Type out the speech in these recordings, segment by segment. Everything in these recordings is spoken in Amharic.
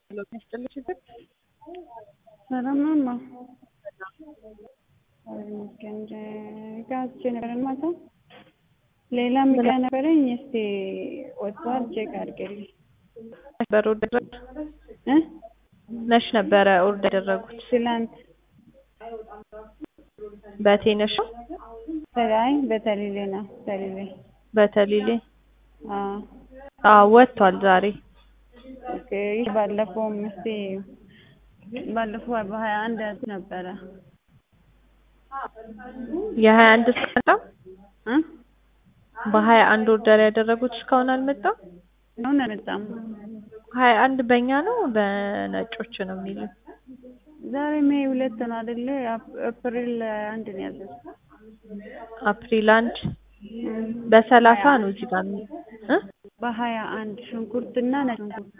ነው የሚያስጠላው? ሰላም ነው እማ ይመስገን ጋዝቼ ነበረን ማታ ሌላም ዕቃ ነበረኝ እስቲ ወጥቷል ቼክ አድርግልኝ ነበር ኦርደር እ መች ነበረ ኦርደር ያደረጉት? ትላንት በቴነሽ አይ በተሊሌ ነው ተሊሌ በተሊሌ አዎ አዎ ወጥቷል ዛሬ ኦኬ ይህ ባለፈውም እስቲ ባለፈው በሀያ አንድ ነበረ የሀያ አንድ እስከመጣ እ በሀያ አንድ ኦርደር ያደረጉት እስካሁን አልመጣም። አሁን አልመጣም ሀያ አንድ በእኛ ነው በነጮች ነው የሚለው። ዛሬ ሜይ ሁለት ነው አይደለ? ኤፕሪል አንድ ነው ያዘዝኩት። አፕሪል አንድ በሰላሳ ነው እዚህ ጋር የሚ- እ በሀያ አንድ ሽንኩርትና ነጭ ሽንኩርት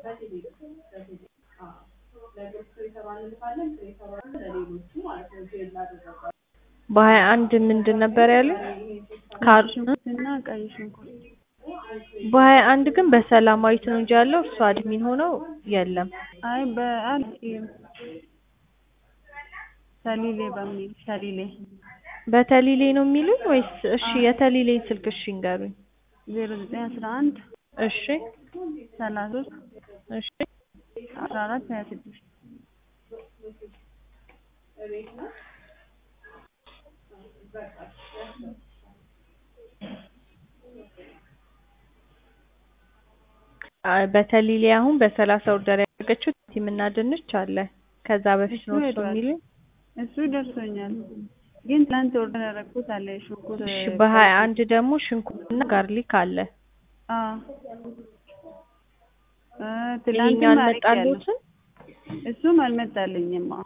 በሀያ አንድ ምንድን ነበር ያለ ካር ሽንኩርትና ቀይ ሽንኩርት በሀያ አንድ ግን በሰላማዊት ነው እንጂ ያለው እሱ አድሚን ሆነው የለም። አይ በአል ሰሊሌ በሚል ሰሊሌ በተሊሌ ነው የሚሉኝ ወይስ? እሺ የተሊሌን ስልክ እሺ እንገሩኝ። ዜሮ ዘጠኝ አስራ አንድ እሺ ሰላሳ ሶስት እሺ አስራ አራት ሀያ ስድስት አ- በተሊሌ አሁን በሰላሳ ኦርደር ያደረገችው ቲምና ድንች አለ። ከዛ በፊት ነው እሱ ሄዷል። የሚሉኝ። እሱ ደርሶኛል ግን ትናንት ኦርደር ያደረኩት አለ ሽንኩርት እሺ በሀያ አንድ ደግሞ ሽንኩርትና ጋርሊክ አለ። አዎ እ ይሄኛው ትላንትም አድርጌያለሁ አልመጣልዎትም? እሱም አልመጣልኝም አዎ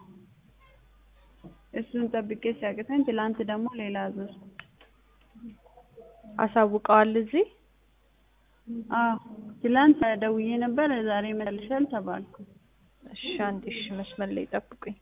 እሱን ጠብቄ ሲያቅተኝ ትላንት ደግሞ ሌላ አዘዝኩ አሳውቀዋል እዚህ አዎ ትላንት ደውዬ ነበር ዛሬ ይመጣልሻል ተባልኩ እሺ አንዴ እሺ መስመር ላይ ጠብቁኝ።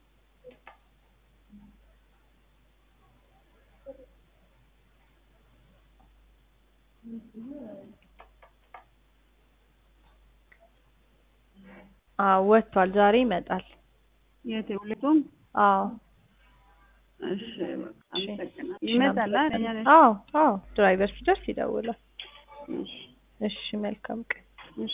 አዎ ወጥቷል። ዛሬ ይመጣል። የት ሁለቱም አዎ እሺ በቃ እሺ አመሰግናለሁ እሺ፣ ይመጣል አይደል? አመሰግናለሁ። አዎ አዎ ድራይቨር ሲደርስ ይደውላል። እሺ እሺ መልካም ቀን